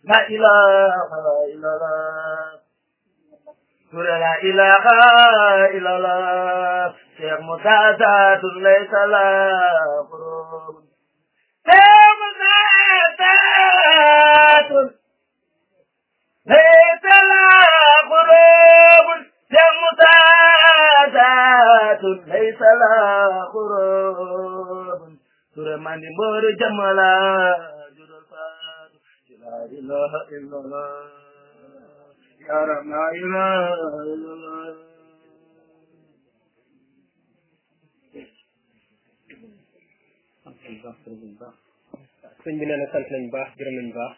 la ilaha illallah Sura la ilaha illallah Cheikh Mutazaatun laysa la qurub Cheikh Mutazaatun laysa la qurub Cheikh Mutazaatun laysa la qurub Sura mandi mbor jamala judul faatu la ilaha illallah ya rab la ilaha illallah sëñ bi nee na sant nañ baax gërëm nañ baax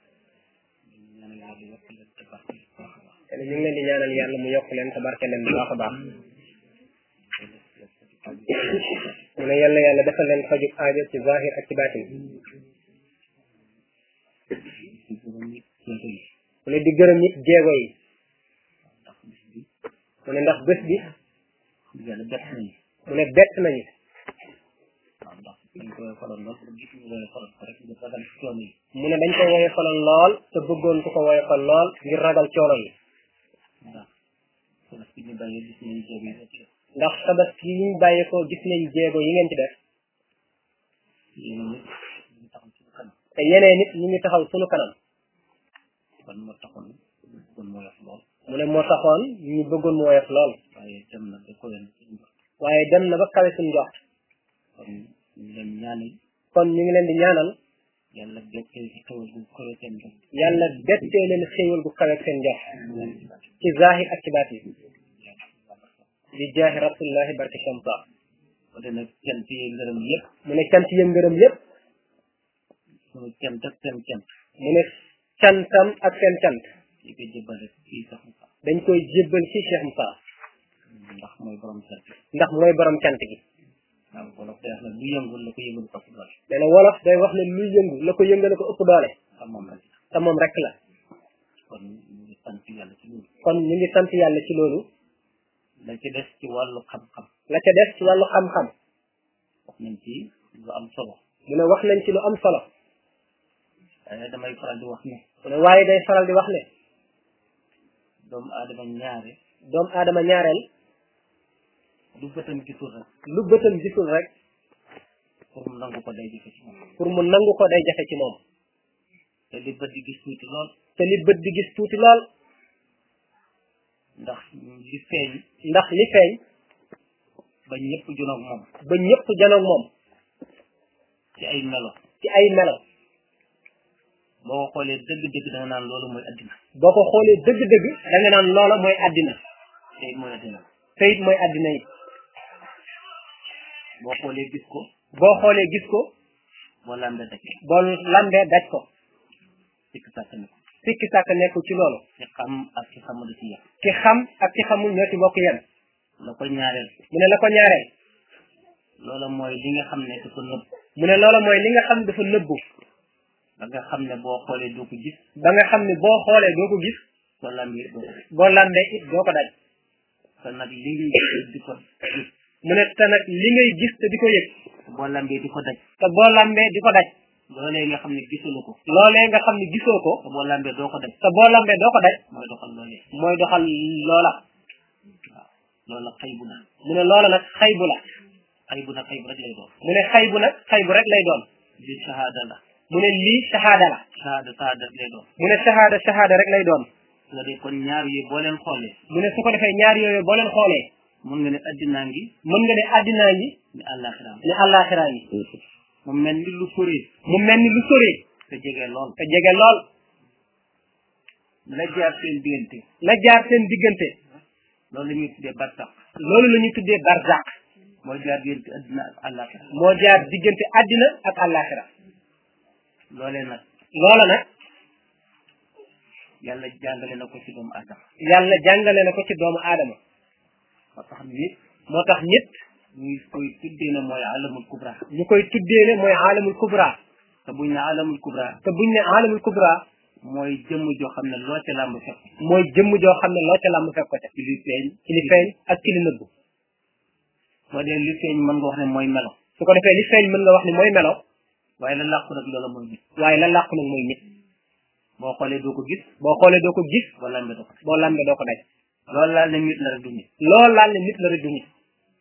te ñu ngi leen di ñaanal yàlla mu yokk leen te barke leen bu baax a baax mu ne yàlla yàlla defal leen fajub aajo ci zahir ak ci baatin mu ne di gërëm it jéego yi mu ne ndax bés bi mu ne bett nañu mu ne dañ ko woye falal lool te bëggoon ku ko woye fal lool ngir ragal coono yi ndax sabas yi ñu bàyyi ko gis nañ jéego yi ngeen ci def te yeneen nit ñu ngi taxaw sunu kanam mu ne moo taxoon ñu bëggoon mu woyof lool waaye dem na ba kawe suñ njort kon ñu ngi leen di ñaanal yàlla bettee ci xewal gu kawe seen njort yàlla bettee leen xéewal gu kawe seen njort ci zahir ak ci baatin di jaahi rasulillahi barke shamsa ko de nag cant yi ngërëm yëpp mu ne cant yëm ngërëm yépp sunu cant ak seen cant mu ne cantam ak seen cant yi ko jëbbale fii sax mu dañ koy jébbal ci Cheikh Moussa ndax mooy borom cant ndax mooy borom cant gi waaw wolof day wax ne lu yëngul la ko yëngul ko doole nee na wolof day wax ne luy yëngu la ko yëngale ko ëpp doole xam moom rek te moom rek la kon ñu ngi sant yàlla ci loolu kon ñu ngi sant yàlla ci loolu la ci des ci wàllu xam-xam la ca des ci wàllu xam-xam wax nañ ci lu am solo mu ne wax nañ ci lu am solo waaye damay faral di wax ne mu ne waaye day faral di wax ne doomu aadama ñaare doomu aadama ñaareel lu bëtam gisul rek lu bëtam gisul rek pour mu nangu ko day jafe ci moom pour mu nangu ko day jafe ci moom te li bët di gis tuuti lool te li bët di gis tuuti lool ndax li feeñ ndax li feeñ ba ñëpp junoog moom ba ñëpp janoog moom ci ay melo ci ay melo boo ko xoolee dëgg-dëgg da nga naan loolu mooy addina boo ko xoolee dëgg-dëgg da nga naan loola mooy àddina te it mooy addina te it mooy àddina yi boo xoolee gis ko boo xoolee gis ko boo lambee daj boo lambee daj ko sikk sàkk ne ko sikki sàkk nekkul ci loolu ci xam ak ci xamul ci yàq ki xam ak ki xamul ñoo ci bokk yem la ko ñaareel mu ne la ko ñaareel loola mooy li nga xam ne dafa nëbb mu ne loola mooy li nga xam dafa nëbbu ba nga xam ne boo xoolee doo ko gis ba nga xam ne boo xoolee doo ko gis soo lambee doo ko gis boo lambee it doo ko daj te nag li ngay gis di ko gis mu ne te nag li ngay gis te di ko yëg boo lambee di ko daj te boo lambee di ko daj loolee nga xam ne gisulu ko loolee nga xam ne gisoo ko te boo lambee doo ko daj te boo lambee doo ko daj mooy doxal loolee mooy doxal loola waaw loola xëy bu na mu ne loola nag xay bu la xëy bu na xëy bu rek lay doon mu ne xay bu nag xay bu rek lay doon li shahada la mu ne lii shahada la shahada shahada rek lay doon mu ne shahada shahada rek lay doon su ko dee kon ñaar yi boo leen xoolee mu ne su ko defee ñaar yooyu boo leen xoolee mun nga ne addinaa ngi mën nga ne addinaa ngi ni àllaaxiraa ngi ne àllaaxiraa ngi mu mel ni lu soree mu mel ni lu soree te jege lool te jege lool la jaar seen diggante la jaar seen diggante loolu la ñuy tuddee barsax loolu la ñuy tuddee barzaq mooy jaar diggante addina ak àllaaxira moo jaar diggante addina ak àllaaxira loolee nag loola nag yàlla jàngale na ko ci doomu aadama yàlla jàngale na ko ci doomu aadama ba tax nit moo tax nit ñuy koy tuddee ne mooy alamul kubra ñu koy tuddee ne mooy aalamul kubra te buñ ne alamul kubra te buñ ne aalamul kubra mooy jëmm joo xam ne loo ca làmb fekk mooy jëmm joo xam ne loo ca làmb fekk ko ca ci li feeñ ci li feeñ ak ci li nëbbu moo dee li feeñ mën nga wax ne mooy melo su ko defee li feeñ mën nga wax ni mooy melo waaye la làqu nag loola mooy nit waaye la làqu nag mooy nit boo xoolee doo ko gis boo xoolee doo ko gis boo lambee doo ko boo lambee doo ko daj loolu laal ne nit la rek du nit loolu laal ne nit la rek du nit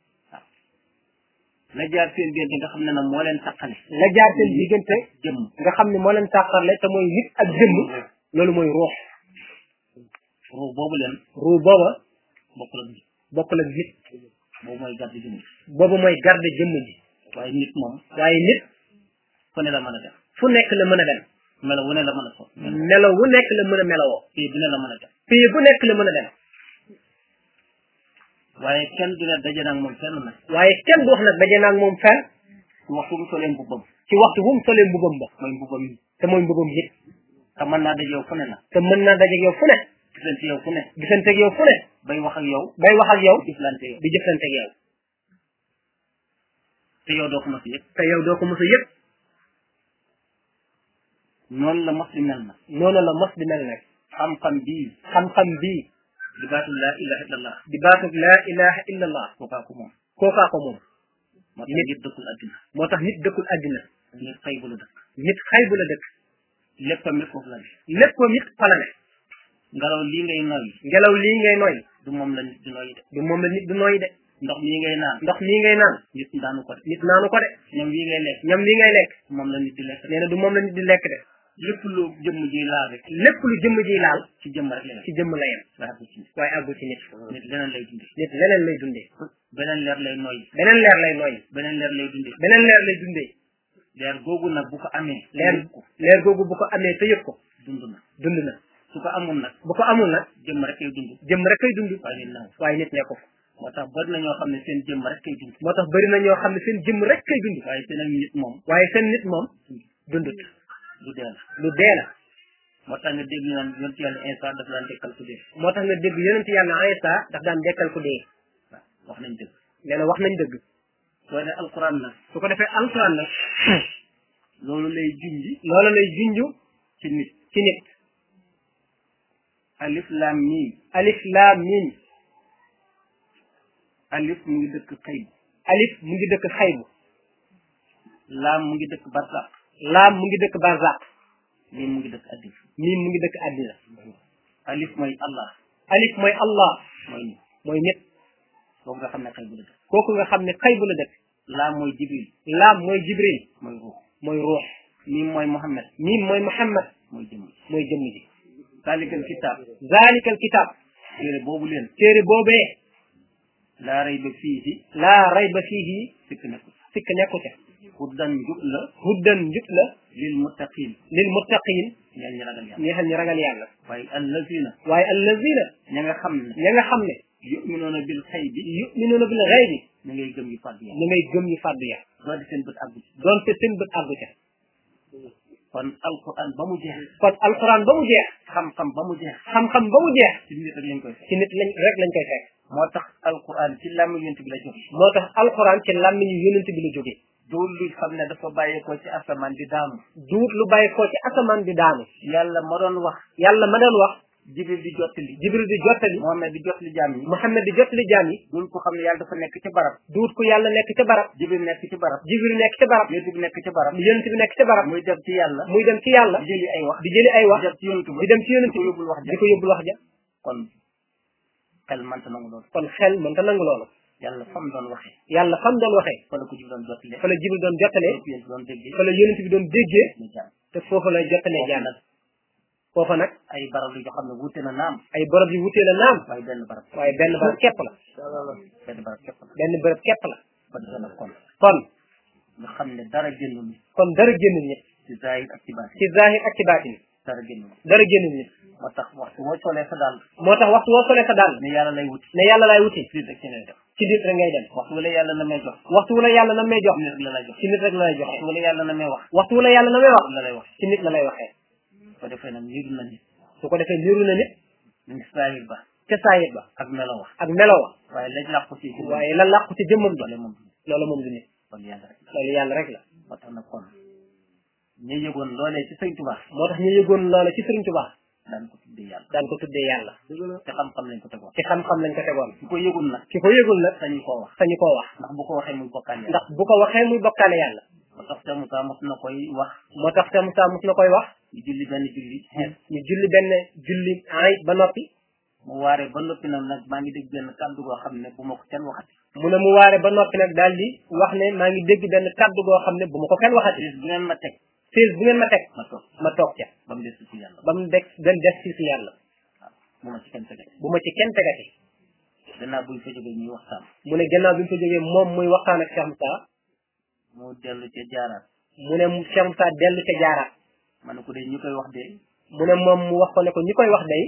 la jaar seen diggante nga xam ne nag moo leen taqale la jaar seen diggante jëmm nga xam ne moo leen tàqarle te mooy nit ak jëmm loolu mooy ruux ruux boobu leen ruux booba bokkul ak nit bokkul ak nit boobu mooy gàddu jëmm boobu mooy garde jëmm ji waaye nit moom waaye nit fu ne la mën a def fu nekk la mën a dem melo wu ne la mën a so melo wu nekk la mën a melowoo fii bu ne la mën a def pays bu nekk la mën a dem waaye kenn du ne daje nag moom fenn nag waaye kenn du wax nag daje naag moom fenn ku waxtu mu solee mbubbam ci waxtu bu mu solee mbubam ba mooy mbubbam yi te mooy mbubam nit te mën naa daje yow fu ne la te mën naa daje ak yow fu ne gisante yow fu ne gisante ak yow fu ne bay wax ak yow bay wax ak yow jëflante yow di jëflante ak yow te yow doo ko mos yëpp te yow doo ko mos a yëg noonu la mos di mel na noonu la mos di mel nag xam-xam bii xam-xam bii di baatul laa ilaha illallah di baatub laa ilaha illa allah kookaa ko moom kookaa ko moom moo tax Nit. nit dëkkul adduna moo tax nit dëkkul àddina nit xëy bu la dëkk nit xay bu la dëkk léppam it foofu la ne léppam it fa la ne ngelaw lii ngay noyyi ngelaw lii ngay noy du moom la nit di noyyi de du moom la nit du noy de ndox mii ngay naan ndox mii ngay naan nit daanu ko de nit naanu ko de ñoom yi ngay lekk ñam lii ngay lekk moom la nit di lekk nee na du moom la nit di lekk de lépp lu jëmm ji laal rek lépp lu jëmm ji laal ci jëmm rek la ci jëmm la yem waaye bu ci nit waaye àggu ci nit nit leneen lay dundee nit leneen lay dundee beneen leer lay noyyi beneen leer lay noy beneen leer lay dundee beneen leer lay dundee leer googu nag bu ko amee leer yëg ko leer googu bu ko amee te yëg ko dund na dund na su ko amul nag bu ko amul nag jëmm rek kay dund jëmm rek kay dund waaye nit naw waaye nit nekku fa moo tax bari na ñoo xam ne seen jëmm rek kay dund moo tax bëri na ñoo xam ne seen jëmm rek kay dund waaye seen ak nit moom waaye seen nit moom dundut du dee la lu dee la moo tax nga dégg ñu naan yonent yàlla instant daf daan dekkal ku dee moo tax nga dégg yonent yàlla Isa daf daan dekkal ku dee waaw wax nañ dëgg nee na wax nañ dëgg soo ne alquran nag su ko defee alquran nag loolu lay junji loolu lay junju ci nit ci nit alif lam mim alif laam miim alif mu ngi dëkk xëyb alif mu ngi dëkk xaybu laam mu ngi dëkk barsaq laam mu ngi dëkk barzaq lii mu ngi dëkk addif miim mu ngi dëkk àddina alif mooy allah alif mooy allah mooy nit mooy nit boobu nga xam ne xëybu la dëkk kooku nga xam ne xaybu la dëkk laam mooy jibril laam mooy jibril mooy ruux mooy ruux miim mooy muhammad miim mooy muhammad mooy jëmm mooy jëmm ji salikal kitab zalikal kitab téere boobu leen téere boobee laa rayba fiihi laa rayba fiihi sikk nekku sikk nekku ca huddan njub la huddan njub la lil muttaqin lil muttaqin ñeel ñi ragal yàlla ñi xam ne ragal yàlla waaye allazina waaye allazina ña nga xam ne ña nga xam ne yuminuuna bil xaybi yuminuuna bil ghaybi ñu ngay gëm yu fàddu yàlla ñu ngay gëm ñu fàddu ya doo di seen bët àggu ci doonte seen bët àggu ca kon alquran ba mu jeex kon alquran ba mu jeex xam-xam ba mu jeex xam-xam ba mu jeex ci nit rek lañ koy fekk ci nit lañ rek lañ koy fekk moo tax alquran ci làmmi yonent bi la jóge moo tax alquran ci làmmiñu yonent bi la jógee dool luy xam ne dafa bàyyeekoo ci asamaan di daanu duut lu bàyyi koo ci asamaan di daanu yàlla ma doon wax yàlla ma doon wax jibril di jottali jibril di jottali Muhammad di jottali jaam yi muhammad di jottali jaam yi dool ko xam ne yàlla dafa nekk ci barab duut ku yàlla nekk ca barab jibril nekk ci barab jibril nekk ca barab yonent bi nekk ci barab yonent bi nekk ca barab muy dem ci yàlla muy dem ci yàlla di jëli ay wax di jëli ay wax di dem ci yonent ba di dem ci yonent di ko bi yóbbul wax di ja ko yóbbul wax ja kon xel manta nangu loolu kon xel mënta nangu loolu yàlla fam doon waxee yàlla fam doon waxee fa la ko jibril doon jottali fa la jibril doon jottalee lépp yéen doon déggee fa la yonent bi doon déggee ñu jaam te foofu lay jottalee jaam nag foofa nag ay barab yu yoo xam ne wuute na naam ay barab yu wutee la naam waaye benn barab waaye benn barab képp la benn barab képp la benn barab képp la ba defee nag kon kon nga xam ne dara génnul nit kon dara génn nit ci zahir ak ci baatin ci zahir ak ci baatin dara génnul nit dara génn nit moo tax waxtu boo solee sa daal moo tax waxtu woo solee sa dàll ne yàlla lay wuti ne yàlla laay wuti fii rek ci ngay def ci nit rek ngay dem waxtu wala yàlla na may jox waxtu wu la yàlla na may jox nit rek la lay jox ci nit rek la lay joxe waxtu wala yàlla na may wax waxtu wu la yàlla na may wax la lay wax ci nit la lay waxee ko defee nag niru na nit su ko defee niru na nit ñu ngi zahir ba ca saayit ba ak melo wax ak melo wa waaye lañ làqu ci ci waaye la làqu ci jëmmam ba loole moom du nit loolu moom du nit kon yàlla rek loolu yàlla rek la moo tax nag kon ñu yëgoon loolee ci sëñ Tuubaa moo tax ñu yëgoon loola ci Sëriñ Tuubaa daan ko tuddee yàlla daan ko tuddee yàlla te xam-xam lañ ko tegoon ci xam-xam lañ ko tegoon ku ko yëgul nag ki ko yëgul nag sañu koo wax sañu koo wax ndax bu ko waxee muy bokkaan yàlla ndax bu ko waxee muy bokkaale yàlla moo tax te Moussa mos na koy wax moo tax te Moussa mos na koy wax ñu julli benn julli xeet ñu julli benn julli ay ba noppi mu waare ba noppi nag nag maa ngi dégg benn kàddu goo xam ne bu ma ko kenn waxati mu ne mu waare ba noppi nag daal di wax ne maa ngi dégg benn kaddu goo xam ne bu ma ko kenn waxati siis bu ngeen ma teg siis bu ngeen ma teg ma toog ma toog ca ba mu des ci yàlla ba mu des dem des ci si yàlla waaw bu ma ci kenn tege bu ma ci kenn tegati gannaaw buñ fa jógee ñuy waxtaan mu ne gannaaw bi mu fa jógee moom muy waxtaan ak Cheikh Moussa mu dellu ca jaaraat mu ne Cheikh Moussa dellu ca jaaraat ma ne ko de ñu koy wax de mu ne moom mu wax ko ne ko ñi koy wax day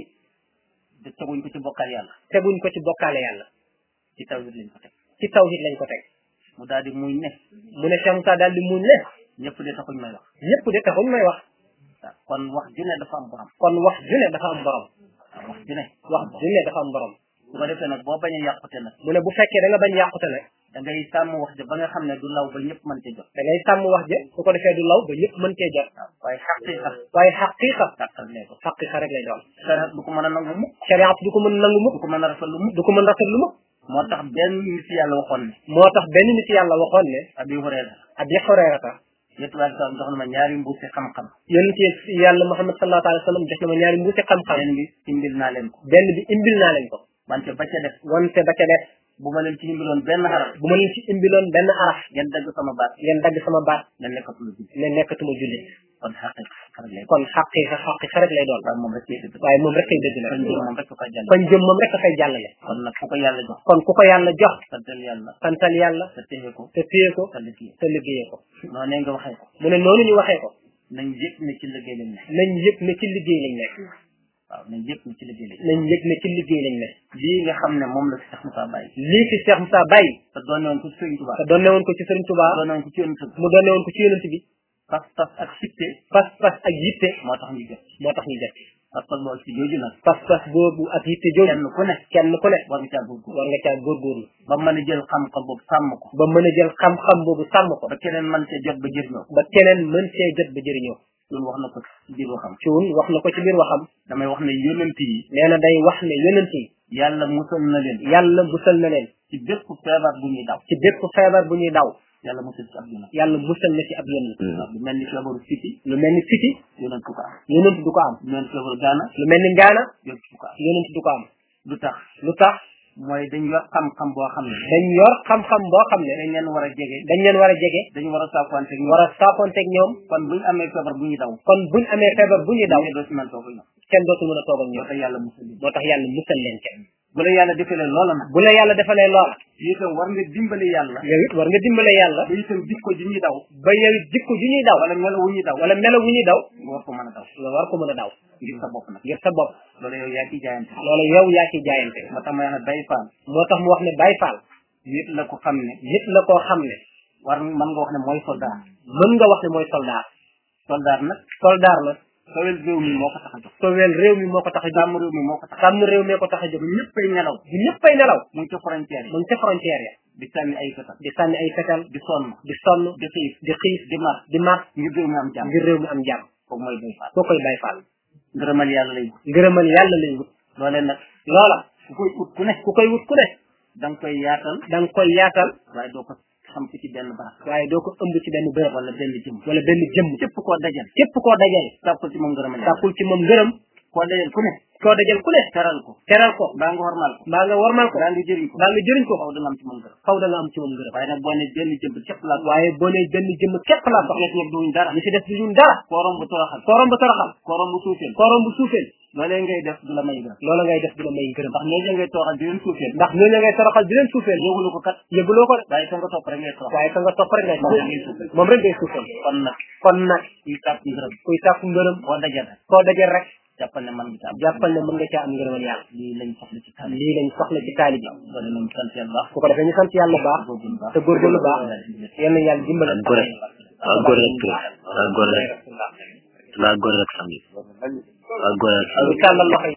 de teguñ ko ci bokkal yàlla teguñ ko ci bokkaale yàlla ci tawhid lañ ko teg ci tawhid lañ ko teg mu daal di muy ne mu ne Cheikh Moussa daal di muñ ne ñëpp de taxuñ may wax ñëpp de taxuñ may wax waaw kon wax ju ne dafa am borom kon wax ju ne dafa am borom waaw wax ju ne wax ju ne dafa am borom su ko defee nag boo bañ a yàqute nag mu ne bu fekkee da nga bañ yàqute nag da ngay sàmm wax ja ba nga xam ne du law ba ñëpp mën cee jot da ngay sàmm wax ja su ko defee du law ba ñëpp mën cee jot waaw waaye xaqiqa waaye xaqiqa gàttal lee ko xaqiqa rek lay doon sarat du ko mën a nangu mukk shariat du ko mën nangu mukk du ko mën a rafetlu mukk du ko mën rafetlu mukk moo tax benn nit yàlla waxoon ne moo tax benn nit yàlla waxoon ne abi hurayra abi hurayrata yettu waa sallam jox na ma ñaari mbuusi xam-xam yonent yi yàlla muhammad sallallahu alayhi wa sallam jox na ma ñaari mbuusi xam-xam benn bi imbil naa leen ko benn bi imbil naa leen ko wante ba ca def wante ba ca def bu ma leen ci imbiloon benn xaraf bu ma leen ci imbiloon benn araf ngeen dagg sama baat ngeen dagg sama baat ngeen nekkatulu ji ne nekkatuma jullit kon xaqiqa xarak lay kon xaqiqa xaqiqa rek lay doon waaye moom rek lay dëgg waaye moom rek kay dëgg nag kon jëm moom rek ko jàll kon jëm moom rek a fay jàllale kon nag ku ko yàlla jox kon ku ko yàlla jox santal yàlla santal yàlla te téye ko te téye ko te liggéey te liggéeyee ko noonu ne nga waxee ko mu ne noonu ñu waxee ko nañ yëg ne ci liggéey lañ ne nañ yëg ne ci liggéey lañ nekk waaw nañ yëg ne ci liggéey lañ nañ yëg ne ci liggéey lañ nekk lii nga xam ne moom la fi Cheikh Moussa bàyyi lii fi Cheikh Moussa bàyyi te doon woon ko ci Sëriñ Tuubaa te doonne woon ko ci Sëriñ Tuubaa doon woon ko ci yonent bi mu doonne woon ko ci yonent bi pas pas ak sitte pas pas ak yitte moo tax ñu jot moo tax ñu def pas pas boo ci jooju nag pas pas boobu ak yitte jooju kenn ku ne kenn ku ne war nga caa góorgóorlu war nga caa góorgóorlu ba mën a jël xam-xam boobu sàmm ko ba mën a jël xam-xam boobu sàmm ko ba keneen mën cee jot ba jëriñoo ba keneen mën cee jot ba jëriñoo loolu wax na ko ci biir waxam cuun wax na ko ci biir waxam damay wax ne yonent yi nee na day wax ne yonent yi yàlla musal na leen yàlla musal na leen ci bépp feebar bu ñuy daw ci bépp feebar bu ñuy daw yàlla musal ci ab yonent yàlla musal na ci ab yonent waaw lu mel ni feebaru siti lu mel ni siti yonent du ko am yonent du ko am lu mel ni feebaru gaana lu mel ni ngaana yonent du ko am yonent du ko am lu tax lu tax mooy dañ yor xam-xam boo xam ne dañ yor xam-xam boo xam ne dañ leen war a jege dañ leen war a jege dañu war a saafuwante ak ñoom war a saafonteeg ñoom kon buñ amee feebar bu ñuy daw kon buñ amee feebar bu ñuy daw ñu doo si mën toog ak ñoom kenn dootul mën a toog ak moo ñoom tax yàlla musal leen moo tax yàlla musal leen kenn bu la yàlla defalee loola nag bu la yàlla defalee loola itam war nga dimbali yàlla yow it war nga dimbale yàlla ba itam jikko ji ñuy daw ba yow it jikko ju ñuy daw wala melo wu ñuy daw wala melo wu ñuy daw nga war ko mën a daw nga war ko mën a daw ngir sa bopp nag ngir sa bopp loolu yow yaa ciy jaayante loolu yow yaa ciy jaayante moo tax may wax ne bay faal moo tax mu wax ne Baye Fall nit la ko xam ne nit la koo xam ne war mën nga wax ne mooy soldat mën nga wax ne mooy soldaar soldat nag soldaar nag sowel réew mi moo ko tax a jóg sowel réew mi moo ko tax a jóg sàmm réew mi moo ko tax a sàmm réew mi ko tax a jóg jóg ñëppay nelaw bu ñëppay nelaw mu ngi ca frontière mu ngi ca frontière ya di sànni ay fetal di sànni ay fetal di sonn di sonn di xiif di xiif di mar di mar ngir réew mi am jàmm ngir réew mi am jàmm kooku mooy bay faal koo koy Baye Fall ngërëmal yàlla lay wut ngërëmal yàlla lay wut loolee nag loola ku koy ut ku ne ku koy wut ku ne da nga koy yaatal da nga koy yaatal waaye doo ko xam ci benn barab waaye doo ko ëmb ci benn bërëb wala benn jëm wala benn jëmm képp koo dajal képp koo dajal sàkkul ci moom ngërëmal yàlla sàkkul ci moom ngërëm koo dajal ku ne koo dajal ku ne teral ko teral ko mbaa nga hormal ko mbaa nga warmal ko mbaa nga jëriñ ko mbaa nga jëriñ ko faw da nga am ci moom ngërëm faw da nga am ci moom ngërëm waaye nag boo ne benn jëm képp laa waaye boo nee benn jëmm képp laa soxla ñett ñëpp duñ dara ñi ci def du ñun dara koorom bu toroxal koorom bu toroxal koorom bu suufeel koorom bu suufeel loolee ngay def du la may ngërëm loola ngay def du la may ngërëm ndax ñooñu ngay toroxal di leen suufeel ndax ñooñu ngay toroxal di leen suufeel yëgulu ko kat yëguloo ko de waaye ka nga topp rek ngay toroxal waaye ka nga topp rek ngay moom toroxal ngay suufeel moom rek ngay suufeel kon nag kon nag kuy sàkk ngërëm kuy sàkku ngërëm boo dajal rek koo dajal rek jàppal ne man nga ci am jàppal ne mën nga caa am ngërëmal yàlla lii lañ soxla ci taal lii lañ soxla ci taali bi loolu nañ sant yàlla baax su ko defee ñu sant yàlla bu baax góorgóorlu baax te góorgóorlu baax yal na yàlla dimbale ak góor ak góor rek ak góor rek ak góor rek samedi ak góor rek ñu tàllal loxo yi